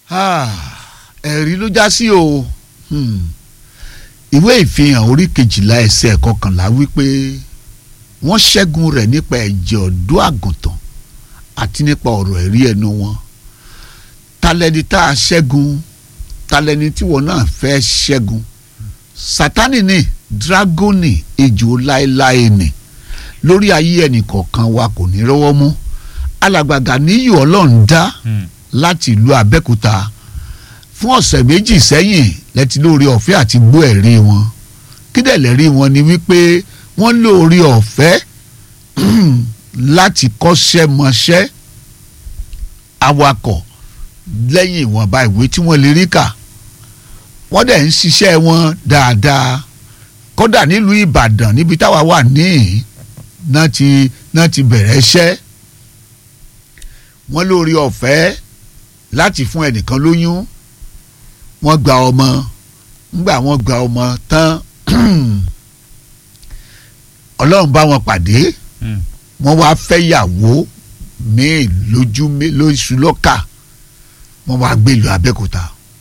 ẹ̀rí ló já sí o Hmm. ìwé ìfihàn orí kejìlá ẹsẹ̀ kọkànlá wípé wọ́n ṣẹ́gun rẹ̀ nípa ẹ̀jẹ̀ ọ̀dọ́ àgùntàn àti nípa ọ̀rọ̀ ẹ̀rí ẹnu wọn talẹ́ni tá a ṣẹ́gun talẹ́ni tí wọn náà fẹ́ ṣẹ́gun sátánì ni dragoni ejò láéláé ni lórí ayé ẹnìkọ̀ọ̀kan wa kò ní rọ́wọ́ mú alàgbàgà níyì ọlọ́run dá láti ìlú abẹ́òkúta fún ọ̀sẹ̀ méjì sẹ́yìn lẹ́tí lórí ọ̀fẹ́ àti gbọ́ ẹ̀rí wọn kídẹ̀ lẹ́rí wọn ni wípé wọ́n lórí ọ̀fẹ́ láti kọ́ṣẹ́ mọṣẹ́ awakọ̀ lẹ́yìn ìwọ̀nba ìwé tí wọ́n lè rí kà wọ́n dẹ̀ ń ṣiṣẹ́ wọn dáadáa kódà nílùú Ìbàdàn níbi táwa wà níhìn náà ti náà ti bẹ̀rẹ̀ iṣẹ́ wọ́n lórí ọ̀fẹ́ láti fún ẹnìkan lóyún wọ́n gba ọmọ ńgbà wọ́n gba ọmọ tán ọlọ́run bá wọn pàdé wọ́n wá fẹ́ yàwó míì lójú lóṣù lọ́kà wọ́n wá gbé ìlú Abẹ́òkúta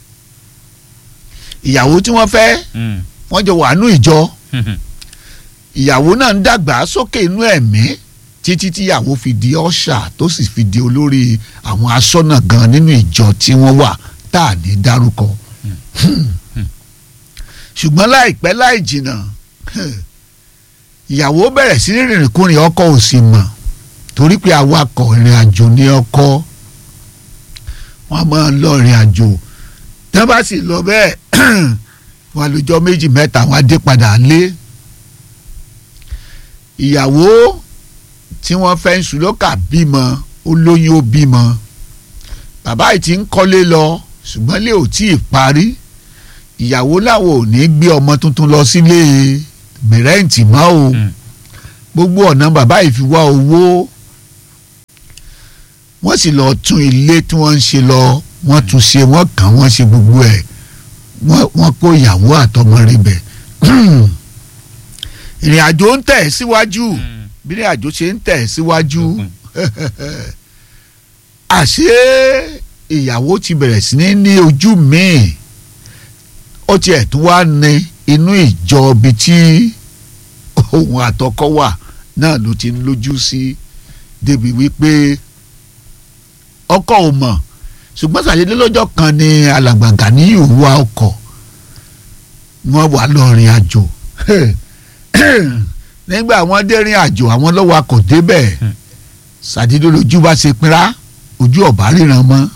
ìyàwó tí wọ́n fẹ́ wọ́n jọ wà nú ìjọ ìyàwó náà ń dàgbà sókè inú ẹ̀mí títí tíyàwó fi di ọ̀ṣà tó sì fi di olórí àwọn aṣọ́nà gan nínú ìjọ tí wọ́n wà tá à ní dárúkọ ṣùgbọ́n láìpẹ́ láì jìnnà ìyàwó bẹ̀rẹ̀ sí ní rìnrìnkúrìn ọkọ ò sì mọ̀ torí pé awakọ̀ ìrìn àjò ní ọkọ wọ́n máa ń lọ ìrìn àjò tí wọ́n bá sì lọ bẹ́ẹ̀ wọ́n lọ́jọ́ méjì mẹ́ta wọ́n á dé padà lé ìyàwó tí wọ́n fẹ́ ń sùlọ́kà bímọ ó lóyún ó bímọ bàbá yìí ti ń kọ́lé lọ ṣùgbọ́n lè ò tí ì parí ìyàwó làwọn ò ní gbé ọmọ tuntun lọ sílé mìrẹ́ǹtì mọ́ o gbogbo ọ̀nà bàbá yìí fi wá owó wọ́n sì lọ tún ilé tí wọ́n ń ṣe lọ wọ́n tún ṣe wọ́n kàn wọ́n ṣe gbogbo ẹ̀ wọ́n kó ìyàwó àtọmọ rẹ̀ bẹ̀ ìrìn àjò ń tẹ̀ síwájú bí ìrìn àjò ṣe ń tẹ̀ síwájú àṣé ìyàwó ti bẹ̀rẹ̀ sí ní ní ojú míì ó tiẹ̀ tún wá ní inú ìjọ ibi tí ohun àtọkọ wà náà ló ti ń lójú sí débi wípé ọkọ ò mọ̀ ṣùgbọ́n ṣàdédé lọ́jọ́ kan ni alàgbàgà ní ìwà ọkọ̀ wọ́n wà lọ́rin àjò nígbà wọ́n dé rin àjò àwọn lọ́wọ́ akọ̀ débẹ̀ ṣàdédé lójú bá ṣe pinra ojú ọ̀bá ríran mọ́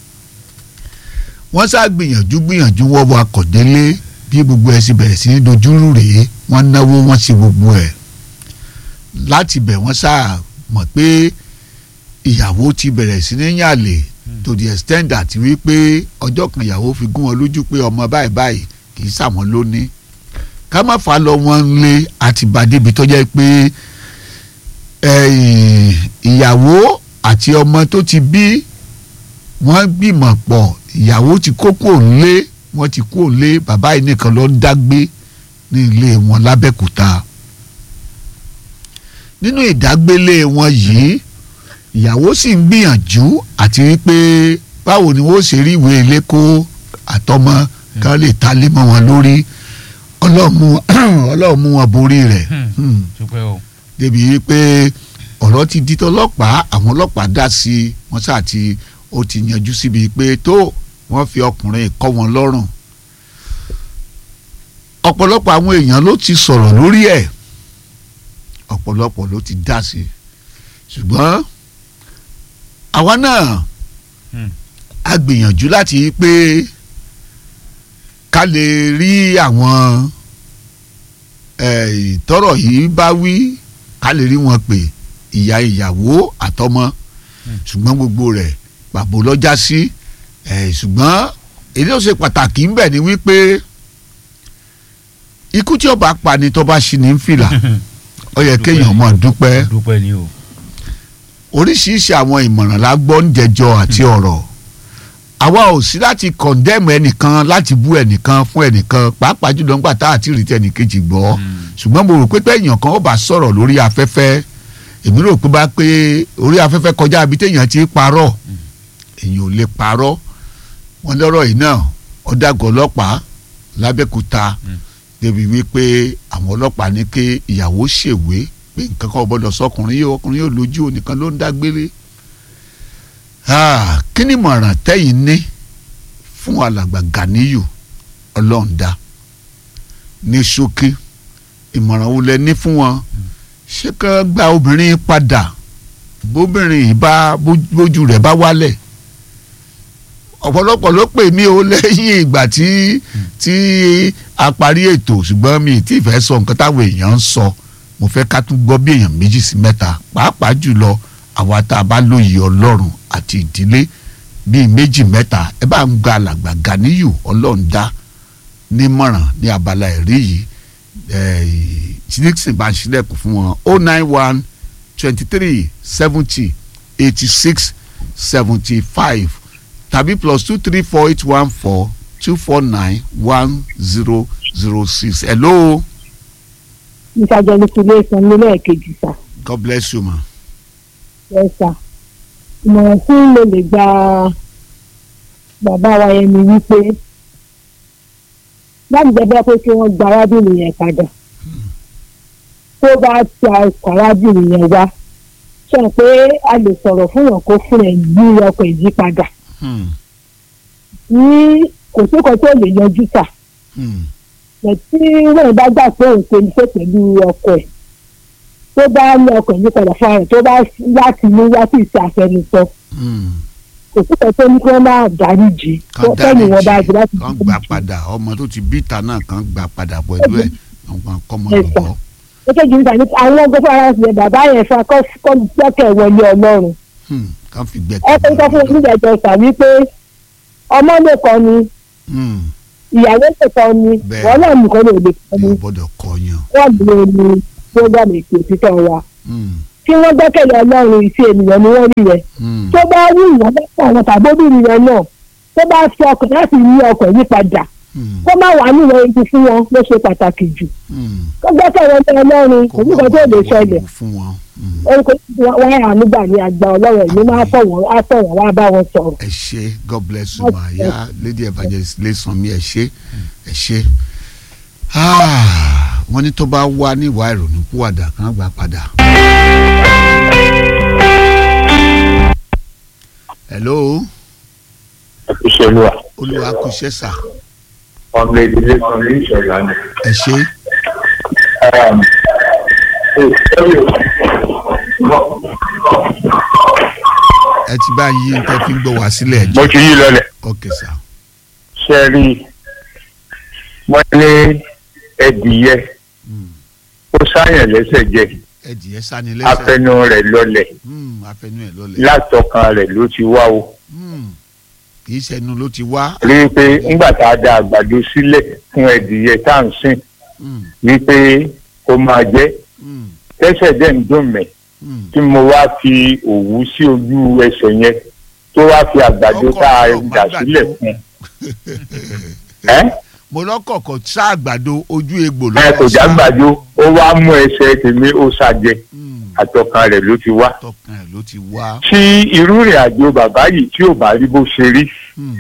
wọ́n sá gbìyànjú gbìyànjú wọ́n wọ akọ̀ délé bí gbogbo ẹ̀ sì bẹ̀rẹ̀ sí ní dojúrú rèé wọ́n náwó wọ́n ṣe gbogbo ẹ̀ láti bẹ̀ wọ́n sá mọ̀ pé ìyàwó ti bẹ̀rẹ̀ sí ní yàlè to the extent that wípé ọjọ́ kan ìyàwó fi gún wọn lójú pé ọmọ báyìí báyìí kì í sàwọn lóní ká má fà lọ wọn lé àti bàdébi tó jẹ́ pé ìyàwó àti ọmọ tó ti bí wọ́n gbìmọ̀ pọ̀ ìyàwó ti kókó ńlé wọ́n ti kó ńlé bàbá yìí nìkan ló ń dágbé ní ilé wọn lábẹ́kúta nínú ìdágbélé wọn yìí ìyàwó sì ń gbìyànjú àti wípé báwo ni wọ́n ṣe rí ìwé ilé kó àtọmọ kan lè ta lé mọ́ wọn lórí ọlọ́run mú wọn borí rẹ̀ débi wípé ọ̀rọ̀ ti di tọlọ́pàá àwọn ọlọ́pàá dá sí i wọ́n ṣáà ti ó ti yanjú síbi pé tó wọ́n fi ọkùnrin kọ́ wọn lọ́rùn ọ̀pọ̀lọpọ̀ àwọn èèyàn ló ti sọ̀rọ̀ lórí ẹ̀ ọ̀pọ̀lọpọ̀ ló ti dá sí i ṣùgbọ́n àwa náà a gbìyànjú láti pé ká lè rí àwọn tọ́rọ̀ yìí bá wí ká lè rí wọn pé ìyá ìyàwó àtọmọ ṣùgbọ́n gbogbo rẹ̀ pàbó lọ́jà sí ṣùgbọ́n èyí tó ṣe pàtàkì ńbẹ̀ ni wípé ikú tí ó bá pa ni tó bá ṣì ní fìlà ó yẹ kéèyàn mọ̀ dúpẹ́ oríṣiríṣi àwọn ìmọ̀ràn la gbọ́ ń jẹjọ àti ọ̀rọ̀ àwa ò sí láti kọ̀ndẹ́mù ẹnìkan láti bú ẹnìkan fún ẹnìkan pàápàá jùlọ nígbà tá àti rí tẹnìkejì gbọ́ ṣùgbọ́n mo rò pé pé èèyàn kan ó bá sọ̀rọ̀ lórí afẹ́fẹ́ èmi rò pé bá pé orí afẹ́fẹ́ kọjá ibi téèyàn ti parọ́ èèyàn ò lè parọ́ wọ́n lọ́rọ̀ yìí náà ọ̀dàgọ̀ ọlọ́pàá lábẹ́kúta débi wípé àwọn ọlọ́pàá ní kí ìyàwó ṣèwé pé nǹkan kan ò gbọ́dọ̀ sọkùnrin yìí ọkùnrin yóò lójú onìkan ló ń dágbére Ah, kí ni ìmọ̀ràn tẹ́yìn ní fún alàgbà Ganiyu ọlọ́ọ̀dá ní ṣókí ìmọ̀ràn wo lẹ ní fún wọn ṣé ká gba obìnrin padà bóbìnrin yìí bá bójú rẹ̀ bá wálẹ̀ ọ̀pọ̀lọpọ̀ ló pè mí o lẹ́yìn ìgbà tí tí a parí ètò ṣùgbọ́n mi tí ìfẹ́ sọ nǹkan táwọn èèyàn ń sọ mo fẹ́ ká tún gbọ́ bí èèyàn méjì sí mẹ́ta pàápàá jùlọ àwa tá a bá lóye ọlọ́run àti ìdílé bíi méjì mẹ́ta ẹ bá ń gba alàgbà Ganiyu ọlọ́ọ̀dá nímọ̀ràn ní abala ẹ̀rí yìí nixon bá ń ṣílẹ̀kùn fún wọn o nine one twenty three seventy eighty six seventy five tàbí plus two three four eight one four two four nine one zero zero six hello. ìṣàjọ ní ilé ìsanwó lẹ́ẹ̀kejì sá. God bless you ma. ẹ sá ìmọ̀ràn tí mo lè gba bàbá wa yẹn ni wípé láti jẹ́ bẹ́ẹ̀ pé kí wọ́n gba arábìnrin yẹn padà tó bá ti ọkọ̀ arábìnrin yẹn wá sọ pé a lè sọ̀rọ̀ fún wọn kó fún ẹ̀ yí ọkọ̀ yìí padà ní kò sí kan tó lè yanjú tà tí wọ́n bá gbà pé òun ṣe iṣẹ́ pẹ̀lú ọkọ̀ ẹ̀ tó bá ní ọkọ̀ yìí padà fún ara tó bá láti ní wá sí ìṣe àfẹnusọ kò sí kan tó ní kí wọ́n máa dáríjì fẹ́ni wọn bá jù láti kàn gbà padà ọmọ tó ti bí ìta náà kàn gbà padà pẹ̀lú ẹ̀ kàn kọ́ mọ́ lọ́wọ́. èkejì níta ní àwọn ọgbẹ́ fún ara ṣe bàbá yẹn fún akọ́ gbẹ́kẹ̀ wọlé ọlọ́run kàn fi ẹ gbẹ́kẹ̀ pé sọ fún onídẹ̀ẹ́jọ sà wípé ọmọ lè kọ́ ni ìyàwó lè kọ́ ni Bẹ́ẹ̀. wọ́n náà nìkan lè lè kọ́ ni yóò gbọ́dọ̀ kọyàn. wọ́n lè ní program ètò òtítọ́ wa tí wọ́n gbẹ́kẹ̀lé ọlọ́run ìṣe ènìyàn ni wọ́n rí yẹn tó bá wù wọ́n lọ́pọ̀ àwọn tàbóbìnrin yẹn náà tó bá fi ọkọ̀ láti yí ọkọ̀ yí padà kó má wà níwọ̀n ibi fún wọn ló ṣe pàtàkì jù kó gbẹ́kẹ̀lé ọlọ́run kò ní kan tó lè ṣẹlẹ̀ fún wọn. orúkọ wọn yà nígbà ní àgbà ọlọ́run ẹ̀mí máa fọ̀ wọ́n á sọ̀rọ̀ wá bá wọn sọ̀rọ̀. ẹ ṣé god bless you ma ya lady evangelist Lẹ́sànmí ẹ ṣé ẹ ṣé Ah, wọ́n ní tó bá wá níwàá ìrònú kúwàdà kan gbà padà. hello ìṣèlú à olúwa kú iṣẹ́ sà ọmọ ìdílé kan ní ìṣẹ̀lá ni. ẹ ṣé ẹ ti bá yí nǹkan fi ń gbọ́ wá sílẹ̀ ẹ mo jẹ́ ti yí lọlẹ̀ ok sà ṣe rí i wọ́n ní ẹdìyẹ ó sáyàn lẹ́sẹ̀ jẹ ẹ dìé sani lẹ́sẹ̀ afẹnu rẹ̀ lọlẹ̀ Hmm, afẹnu ẹ̀ lọlẹ̀ látọkàn rẹ̀ ló ti wá o Hmm, kì í ṣẹnu ló ti wá rí i pé ńgbà tá a da àgbàdo sílẹ̀ fún ẹdìyẹ tá à ń sìn Hmm, wípé kó máa jẹ hmm, tẹ́sẹ̀ dẹ̀ ń dùn mí hmm. tí mo wá fi òwú sí ojú ẹsẹ̀ yẹn tó wá fi àgbàdo Ọkọ̀ tá a ọ̀pọ̀ dà àgbàdo. sílẹ̀ fún ẹ́ mo lọ́kọ̀ọ̀kọ̀ sá àgbàdo ojú egbò ló ẹ wá kò sá. jágbàdo ó wá mú ẹsẹ̀ tèmi ó ṣàjẹ Hmm, àtọkàn rẹ̀ ló ti wá. tọkàn ẹ̀ ló ti wá. tí irú ìrìn àjò bàbá yìí tí ò bá rí bó ṣe rí Hmm,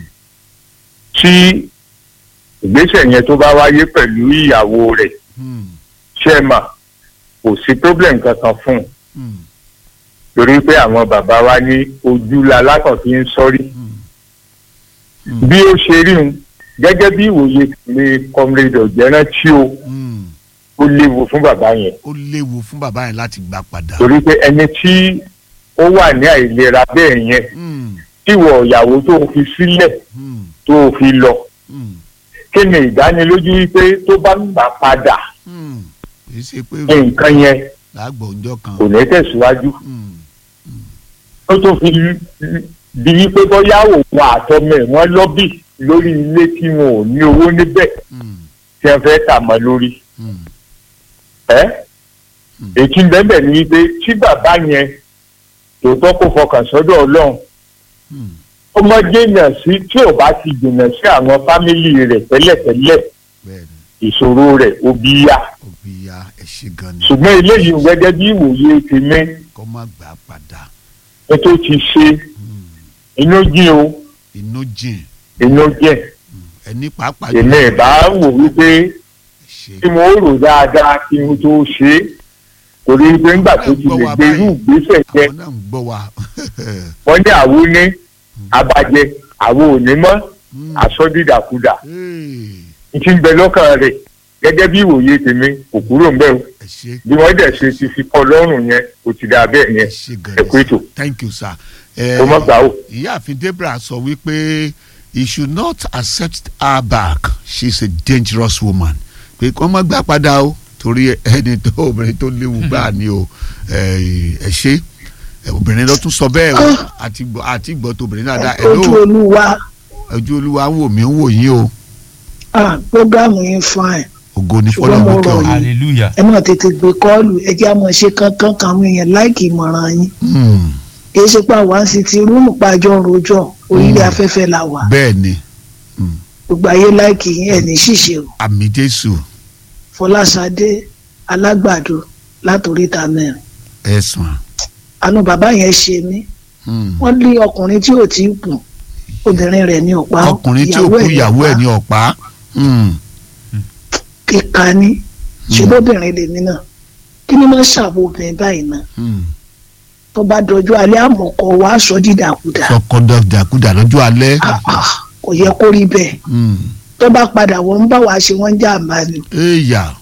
tí ìgbésẹ̀ yẹn tó bá wáyé pẹ̀lú ìyàwó rẹ̀ hmm, ṣẹ́mà kò sí problem kankan fún un hmm, torí pé àwọn bàbá wa ní ojú la lákàn fi ń sọ́rí hmm, hmm, bí ó ṣe rí un gẹ́gẹ́ bí ìwòye tèmi comrade ọ̀jẹ̀rán tí o hmm. ó léwu fún bàbá yẹn ó léwu fún bàbá yẹn láti gbà padà. torí pé ẹni tí ó wà ní àìlera bẹ́ẹ̀ yẹn Hmm, tíwọ̀ ìyàwó tó fi sílẹ̀ hmm, tó fi lọ hmm, kí ni ìdánilójú wípé tó bá ń gbà padà hmm. kì í ṣe pé nǹkan yẹn làágbọ̀ ọjọ́ kan. kò ní tẹ̀síwájú Hmm, tó tó fi di wípé bóyá òun àtọmọ ẹ̀ wọ́n lọ́bì lórí ilé tí wọn ò ní owó níbẹ̀ hmm, tí wọ́n fẹ́ tà mọ́ lórí hmm, ẹ́ Hmm. èkí bẹ́ẹ̀ ni wípé tí bàbá yẹn tòótọ́ kó fọkàn sọ́dọ̀ ọlọ́run hmm. ó mọ jìnnà sí tí ò bá ti jìnnà sí àwọn fámìlì rẹ̀ tẹ́lẹ̀tẹ́lẹ̀ bẹ́ẹ̀ni ìṣòro rẹ̀ ó bí yá òbí ya ẹ ṣé gan ni ṣùgbọ́n eléyìí gẹ́gẹ́ bí ìwòye tèmi kó má gbà padà. ẹ tó ti ṣe Hmm, inú jí o inú jìn inú jẹ́ ẹni pàápàá èmi ìbá wò wípé ṣe tí mo rò dáadáa kí n tó ṣe é torí pé ńgbà tó ti lè gbé irú ìgbésẹ̀ yẹn àwọn náà ń gbọ́ wa wọ́n ní àwo ní abajẹ àwo òní mọ́ àsọdídàkudà Hey, n ti ń bẹ lọ́kàn rẹ̀ gẹ́gẹ́ bí ìwòye tèmi kò kúrò ń bẹ̀ o ẹ ṣe bí wọ́n dẹ̀ ṣe ti fi kọ́ lọ́rùn yẹn kò ti dà bẹ́ẹ̀ ẹ yẹn ṣe ẹ kú gan-an ètò thank you sir. kó mọ́ gbà ó. ìyáàfin Deborah sọ wípé he should not accept her back she is a dangerous woman pé kó má gbà padà o torí ẹni tó obìnrin tó léwu gbáà ni o ẹ ẹ ṣe ẹ, obìnrin ló tún sọ bẹ́ẹ̀ o àti gbọ́ àti gbọ́ tó obìnrin náà dá ẹ ojú ló olúwa ojú olúwa ń wò mí ń wò yín o ah program yín fine ògo ní Ṣùgbọ́n mo fọlọ́mù kẹ́ rọ̀ ọ. yín. hallelujah ẹ náà tètè gbé kọ́ọ̀lù ẹ jẹ́ àmọ́ ṣe kankan kan àwọn èèyàn láìkì ìmọ̀ràn yín Hmm, kì í ṣe pé àwa ń sì ti rúùmù pàjọ rojọ́ orílẹ̀ Mm. afẹ́fẹ́ la wà bẹ́ẹ̀ ni gbogbo ayé láìkì yín ẹ̀ ní ṣìṣe o àmì Jésù Fọláṣadé alágbàdo látòríta mẹ́rin ẹ̀sùn àánú bàbá yẹn ṣe mí wọ́n lé ọkùnrin tí ò tí ì kù obìnrin rẹ̀ ní ọ̀pá ọkùnrin tí ó kú ìyàwó ẹ̀ ní ọ̀pá Hmm, kíka ní ṣùgbọ́bìnrin lèmi náà kí ni máa ń ṣàbò obìnrin báyìí náà hmm. tó bá dọjú alẹ́ àmọ̀kọ wa sọ dídàkudà sọkọ dàkúdà lọ́jọ́ alẹ́. Ah, ah, kò yẹ kó rí bẹ́ẹ̀ Hmm. tó bá padà wọ́n ń bá wa ṣe wọ́n jàǹbá ni Èèyà.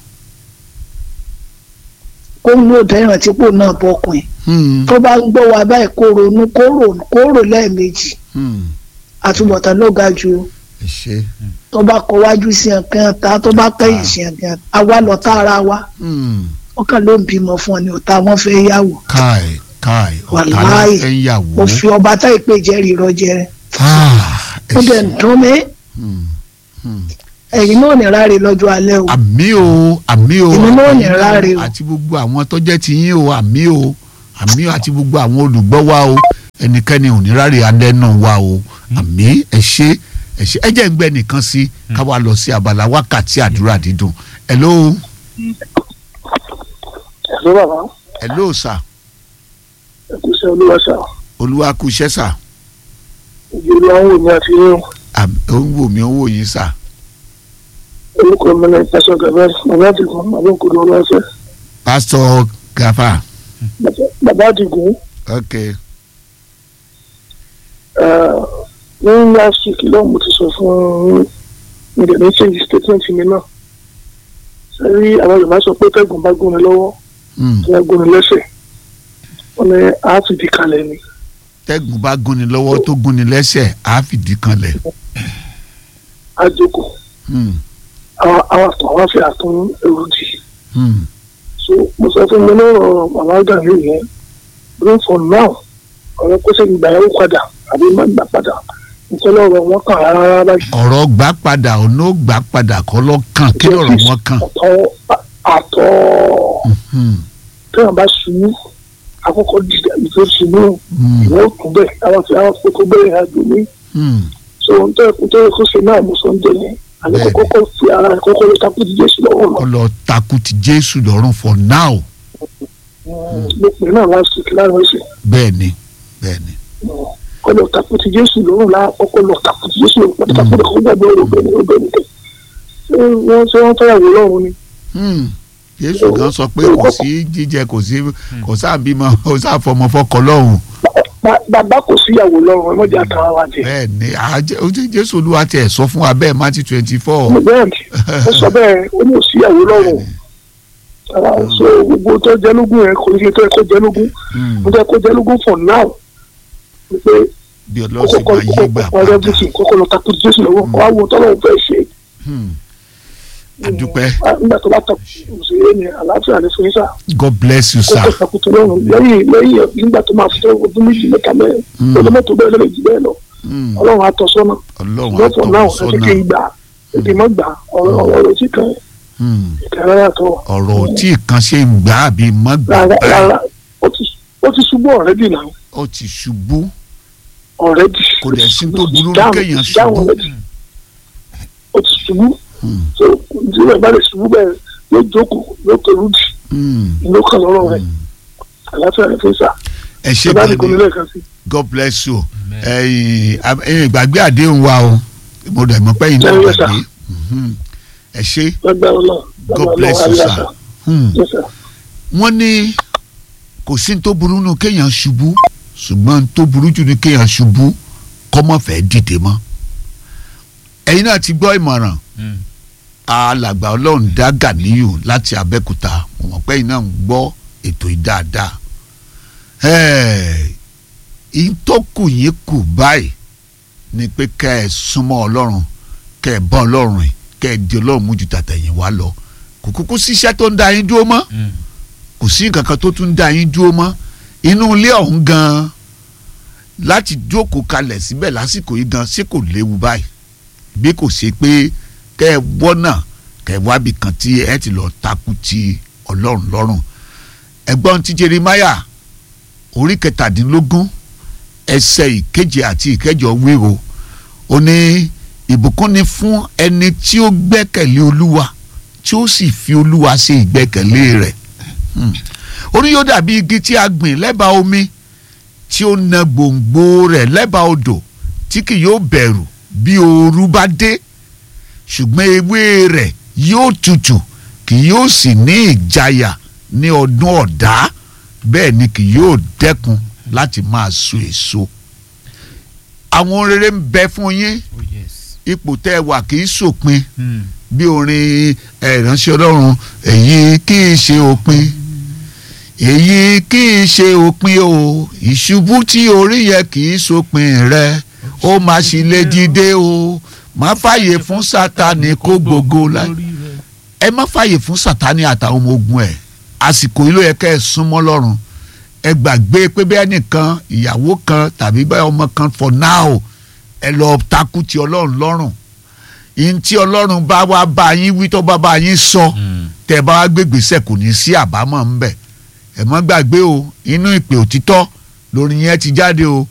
kó ń lò dẹ́ràn tí kò náà bọ́kùn Hmm. tó bá ń gbọ́ wa báyìí kó ronú kó rò kó rò lẹ́ẹ̀mejì Hmm. àtúbọ̀tán ló ga ju ẹ ṣe. tó bá kọ wájú sí ẹ̀kan ta tó bá kẹ́yìn sí ẹ̀kan àwa lọ tá ara wa Hmm. wọ́n kàn ló ń bímọ fún ọ ní ọ̀tá wọn fẹ́ yàwó káì káì ọ̀tá ló Wàláì. fẹ́ ń yàwó. mo fi ọba tá ìpè jẹ́rìí rọ́jẹ́ Ah, ẹ ó dẹ̀ ṣe. ń dún mí Hmm. Hmm. ẹ̀yin náà ní ráre lọ́jọ́ alẹ́ o àmì o àmì o Èmi náà ní àmì ráre o. àti gbogbo àwọn tó jẹ́ ti yín o àmì o àmì o àti gbogbo àwọn olùgbọ́ wa o ẹnikẹ́ni ò ní ráre alẹ́ náà wa o àmì ẹ ṣe ẹ ṣe ẹ jẹ́ ń gbẹ́ nìkan sí ká wá lọ sí abala wákàtí àdúrà dídùn hello ẹ̀sọ́ bàbá hello sir ẹ̀kúṣẹ́ olúwa sà olúwa kú iṣẹ́ sir ìjọ olúwa ń wò ní àfihàn Àmì- ó ń wò mí ó ń wò yín sir orúkọ mi náà pásọ gàbá bàbá àdìgún bàbá òkúdu ọlọ́fẹ́ pastor gafa bàbá àdìgún ok ní last week lọ́wọ́ mo ti sọ fún mi dẹ̀ ní change statement mi náà sẹ́rí àwọn yorùbá sọ pé tẹ́gùn bá gún mi lọ́wọ́ Hmm. tí wọ́n gún mi lẹ́sẹ̀ wọ́n ní a ti di kalẹ̀ ni tẹ́gùn bá gúnni lọ́wọ́ tó gúnni lẹ́sẹ̀ á fìdí kanlẹ̀ a jókòó Hmm. àwọn àwọn àtọ̀ àwọn afẹ́ àtún èrò dì Hmm. so mo sọ fún mi lọ́rọ̀ bàbá gàmí yẹn bring for now ọ̀rọ̀ kó sẹ́yìn gbà yẹn ó padà àbí má gbà padà nítorí ọ̀rọ̀ wọn kàn rárá rárá báyìí. ọ̀rọ̀ gbà padà ọ̀nà ó gbà padà kọ́ lọ́ kàn kí lọ́rọ̀ wọn kàn. àtọ̀ àtọ̀ Hmm. tí wọn bá ṣubú àkọ́kọ́ dìde ìfẹ́ ṣubú Hmm. ìwọ́n kún bẹ́ẹ̀ àwọn fi àwọn fẹ́ kó bẹ́ẹ̀ àjò mi Hmm. so ohun tó yẹ kó tó yẹ kó ṣe náà mo sọ ń jẹ yẹn àní Bẹ́ẹ̀ni. kọ́kọ́ fi ara rẹ̀ kọ́kọ́ lè takú ti jésù lọ́wọ́ lọ kọ́ lọ takú ti jésù lọ́rùn for now ló pè náà last week láàrin ọ̀sẹ̀ bẹ́ẹ̀ ni bẹ́ẹ̀ ni. kọ́ lọ takú ti jésù lọ́rùn láà kọ́kọ́ lọ takú ti jésù lọ́rùn pátákó lè kọ́ gbàgbé ọ̀rọ̀ bẹ́ẹ̀ ni ó bẹ́ẹ̀ ni tẹ̀ ṣé wọ́n ṣé wọ́n fẹ́yàwó lọ́rùn ni Hmm. jésù gan sọ pé kò sí jíjẹ kò sí kò sáàbímọ kò sáàfọmọ fọkọ lọ́hùn Ba- bàbá kò síyàwó lọ́rùn ẹ mọ̀jà tàn án wá jẹ bẹ́ẹ̀ ni àjẹ ojú jésù olúwa tiẹ̀ sọ fún wa bẹ́ẹ̀ Matthew twenty four. bẹ́ẹ̀ ni ó sọ bẹ́ẹ̀ ó ní òsíyàwó lọ́rùn ara so gbogbo tó jẹ́ lógún yẹn kò ní ṣe tó yẹ kó jẹ́ lógún mo jẹ́ kó jẹ́ lógún for now wípé bí kókó ọlọ́sìn kọ́ máa yí gbà kókó ọ̀rẹ́ padà bùsùn kókó lọ takú jésù lọ́wọ́ kó àwọn tọ́lọ́wọ́ fẹ́ ṣe Hmm. adúpẹ́ Ah, nígbà tó bá takú òṣèré ni àlàáfíà ní fún yín sá God bless you kókó sir. takú tó lọ́rùn lẹ́yìn lẹ́yìn nígbà tó máa fi tẹ́ ọdún méjì mẹ́ta mẹ́rin Hmm. ọdún mẹ́tò bẹ́ẹ̀ lọ́lẹ̀ jù bẹ́ẹ̀ lọ Hmm. ọlọ́run á tọ́ sọ́nà ọlọ́run ṣùgbọ́n for now àtọ̀wọ̀ ẹ ti kí n sọ́nà gbà ẹ ti mọ́ gbà ọ̀rọ̀ ọ̀rọ̀ tí kan Hmm. ìkàrà yàtọ̀ ọ̀rọ̀ tí kan ṣe ń gbà àbí má gbà rárá báyìí rárá ó ti ó ti ṣubú ọ̀rẹ́dì náà ó ti ṣubú ọ̀rẹ́dì kò dẹ̀ sí tó burú Dáhùn- kéèyàn dáhùn ṣubú. already. ó ti ṣubú Hmm. so tí wọ́n bá lè ṣubú bẹ́ẹ̀ yóò jókòó yóò pẹ̀lú jì Hmm. ló kàn lọ́rọ̀ rẹ̀ Hmm. àlàáfíà rẹ̀ fẹ́ sà ẹ ṣe ẹ bá ní gan kò ní ni lẹ́ẹ̀kan sí God bless you Amen. ẹ̀yin ab- ẹ̀yin ìgbàgbé àdéhùn wa o mo dẹ̀ mọ̀ pé yín náà Yes, sir. gbàgbé Mhm. ẹ ṣe lágbára náà God bless you sir. Hmm. wọ́n ní kò sí ní tó burú nù kéèyàn ṣubú ṣùgbọ́n ní tó burú jù ní kéèyàn ṣubú kọ́mọ́ fẹ́ dìde mọ́ ẹ̀yin náà ti gbọ́ ìmọ̀ràn alàgbà ọlọ́run dá Gàníyù láti Abẹ́òkúta mo mọ̀ pé ẹ̀yin náà ń gbọ́ ètò yìí dáadáa ìyí tó kù yín kù báyìí ni pé kẹ́ ẹ súnmọ́ ọlọ́run kẹ́ ẹ bá ọlọ́run rìn kẹ́ ẹ di ọlọ́run mú ju tàtẹ̀yìn wá lọ kò kúkú síṣẹ́ tó ń da yín dúró mọ́ kò sí nǹkan kan tó tún ń da yín dúró mọ́ inú ilé ọ̀hún gan-an láti jókòó kalẹ̀ síbẹ̀ lásìkò yìí gan ṣé kò léwu báyìí bí kò ṣe pé kẹ́ ẹ wọ́nà kẹ́ ẹ wábì kan tí ẹ ti lọ takú ti ọlọ́run lọ́rùn ẹgbọ́n ti Jeremáyà orí kẹtàdínlógún ẹsẹ̀ ìkeje àti ìkẹjọ wíwo ó ní ìbùkún ni fún ẹni tí ó gbẹ́kẹ̀lé olúwa tí ó sì fi olúwa ṣe ìgbẹ́kẹ̀lé rẹ̀ orí yóò dàbí igi tí a gbìn lẹ́bàá omi tí ó na gbòǹgbò rẹ̀ lẹ́bàá odò tí kì yóò bẹ̀rù bí ooru bá dé ṣùgbọ́n ewé rẹ̀ yóò tutù kì yóò sì ní ìjayà ní ọdún ọ̀dá bẹ́ẹ̀ ni kì yóò dẹ́kun láti máa so èso àwọn rere ń bẹ fún yín ipò tẹ́ ẹ wà kì í sòpin bí orin ìránṣẹ́ ọlọ́run èyí kì í ṣe òpin èyí kì í ṣe òpin o ìṣubú tí orí yẹ kì í sòpin rẹ ó máa ṣì lè dìde o má fàyè fún sátani kó gbogbo la ẹ má fàyè fún sátani àtàwọn ọmọ ogun ẹ àsìkò yìí ló yẹ kẹ́ ẹ súnmọ́ lọ́run ẹ gbàgbé pé bẹ́ẹ̀ nìkan ìyàwó kan tàbí bẹ́ẹ̀ ọmọ kan for now ẹ lọ takú ti ọlọ́run lọ́rùn yín tí ọlọ́run bá wá bá yín wí tó bá bá yín sọ tẹ́ bá wá gbégbèsè kò ní sí àbámọ̀ ńbẹ̀ ẹ má gbàgbé o inú ìpè òtítọ́ lórí yẹn ti jáde o